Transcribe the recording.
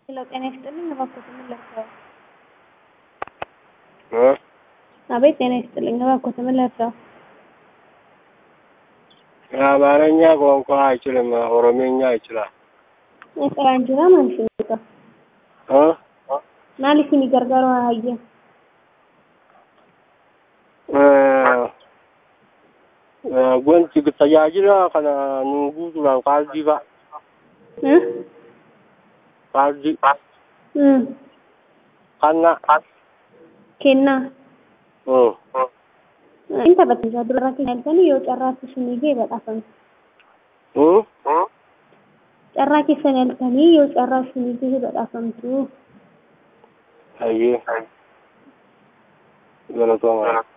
ሄሎ ጤና ይስጥልኝ እባክዎት ምን ልርዳዎ? እ አቤት ጤና ይስጥልኝ እባክዎት ምን ልርዳዎ? የአማርኛ ቋንቋ አይችልም ኦሮምኛ ይችላል። Esperaan jira maal isin እ maal isin gargaaru hayya እ እ wanti tajaajila kana nu guutuudhaan kaardii fa'a kaardii kannaa kennaa እ inni taphachiisaa dura keenya halkanii yoo carraatti isinii ga'e badhaafamtu እ carraa keessan halkanii yoo carraa isinii ga'e badhaafamtu hayyee galatooma.